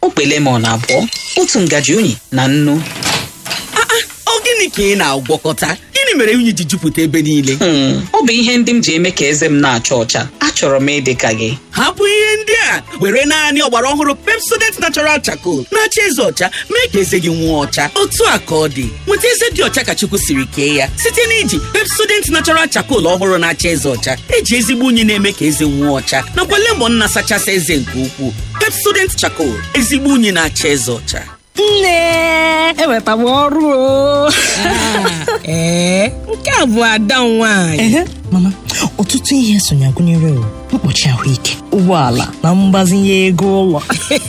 okpe lemon abụọ otu ngaji unyi na nnu ọ gịnị ka ị na-agwọkọta gịnị mere unyi ji jupụta ebe niile Hmm, ọ bụ ihe ndị m ji eme ka eze m na-acha ọcha achọrọ m ịdị ka gị hapụ ihe ndị a were naanị ọgbara ọhụrụ pepsodent natural charcoal na-acha eze ọcha mee ka eze gị nwụọ ọcha otu a ka ọ dị nweta eze dị ọcha ka chukwu siri kee ya site na iji pepsodent natural charcoal ọhụrụ na-acha eze ọcha eji ezigbo unyi na-eme ka eze nwụọ ọcha nakwa lemon na-asachasị eze nke ukwuu pepsodent charcoal ezigbo unyi na-acha eze ọcha nne eweta m ọrụ o ee nke a bụ ada m nwaanyị ehe mama ọtụtụ ihe sonya gụnyere o, mkpuchi ahụike ụgbọala na mgbazinye ego ụlọ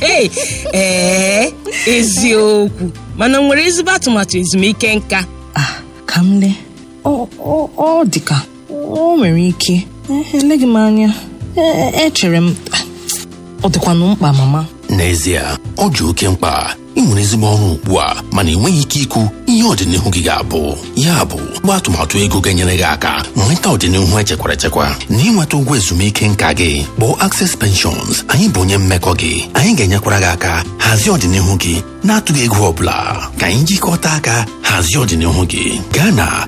ee eziokwu mana m nwere ezigbo atụmatụ ezumike nka ah ka m lee ọ ọ- ọ dị ka o nwere ike Eh, eleghị m anya Eh, echere m ah, ọ dịkwanụ mkpa mama n'ezie ọ dị oke mkpa ị nwere ezigbo ọrụ ugbu a mana enweghị ike ikwu ihe ọdịnihu gị ga-abụ ya bụ gba atụmatụ ego ga-enyere gị aka nweta ọdịnihu echekwara echekwa na ịnweta ụgwọ ezumike nka gị kpọọ Access Pensions anyị bụ onye mmekọ gị anyị ga-enyekwara gị aka hazie ọdịnihu gị na-atụghị ego ọ bụla ka anyị jikọta aka hazie ọdịnihu gị gaa na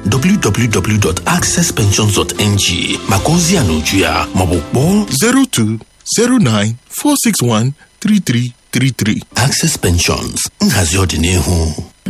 www.accesspensions.ng maka ozi ya na uju ya maọbụ kpọọ 02 09 461 3333. Access Pensions nhazi ọdịnihu